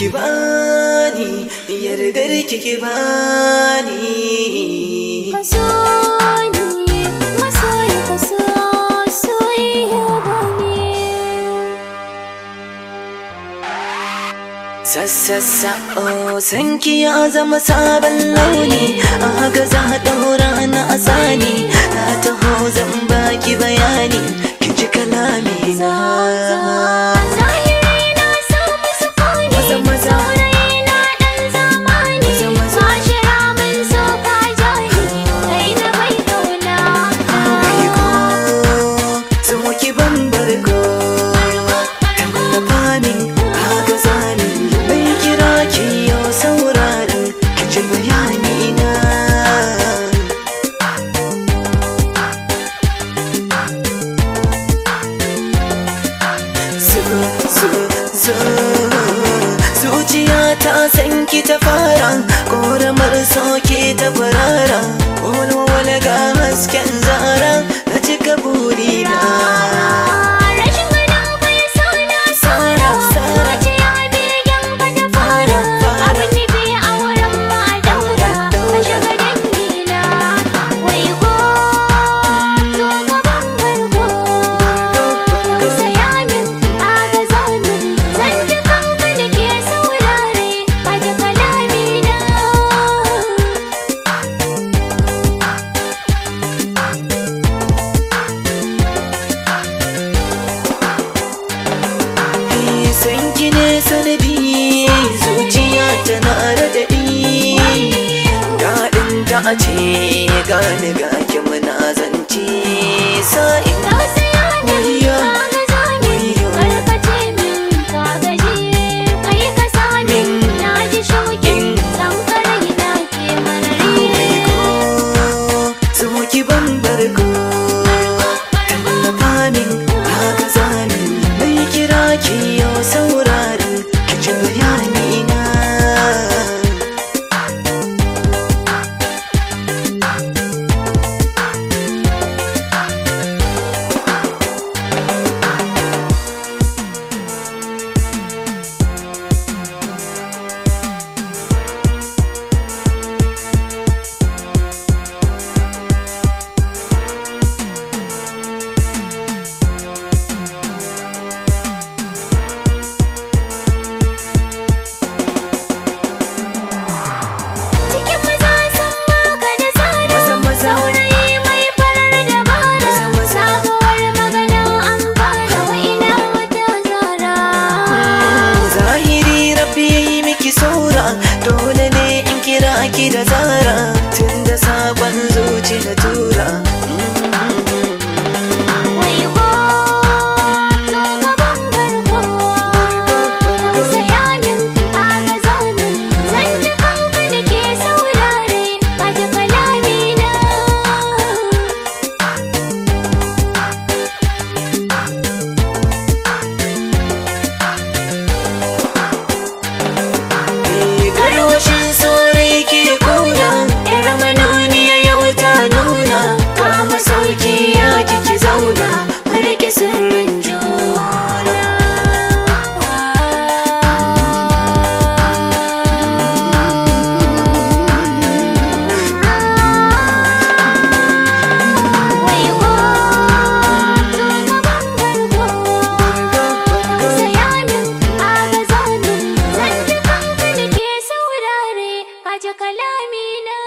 ki bani yardar ki ki bani Kaso ni masoyi kaso soyayya bane Sassassa oh sanki ya zama sabon launi a haka za a ɗaura na asani na taho zan baki bayani ki ji kalami na Zahiri na samu sukuni Maza, maza. Saurayi na ɗan zamani Maza, maza. Mashira min so ka jani Kai na bai kauna Mai ko so ki ban barko tallafa min haka zani bai kira ki yau sauraron ki ji bayani na zo zo zo zuciya ta san ki ta fara ƙoramar soke ta farara wani ga hasken zara na cika burina Rashin ganin ka ya sa na sara Sara. Zuciya begen ka ta fara Abin nufi a wurin ma a daura Ka shiga dangina Wai ko zo ka ban barko Ka saya min aga zamin Zan ji kanka da ke saurare Ka ji kalamina san ki ne sanadi zuciya tana radadi daɗin ta a ce gani ga ki muna zance sa'in Ka saya min Wayyo, aga zamin wayyo. Karkace min ka gaji Kai ka sa min na ji shauƙin San karai na ke marari so ki ban barko tallafa min haka zamin mai kira ki yau sauraron ki ji bayani na Cikin maza san maka da tsara Maza, maza. Saurayi mai farar dabara Maza, maza. Sabuwar magana an fara wa ina wata zara zahiri rabbi ya yi miki saura dole ne in kira ki da zara tun da sabon zuci na tura Wai ko zo ka ban barko Ka saya min aga zamin Zan ji kanka da ke saurare Ka ji kalamina Garwashin saurayi ke kuna Yar manuniya yau ta nuna Kama sauki ya kiki zauna Marike sirrin juna Wai ko zo ka ban barko Ka saya min aga zamin Zan ji kanka da ke saurare Ka ji kalamina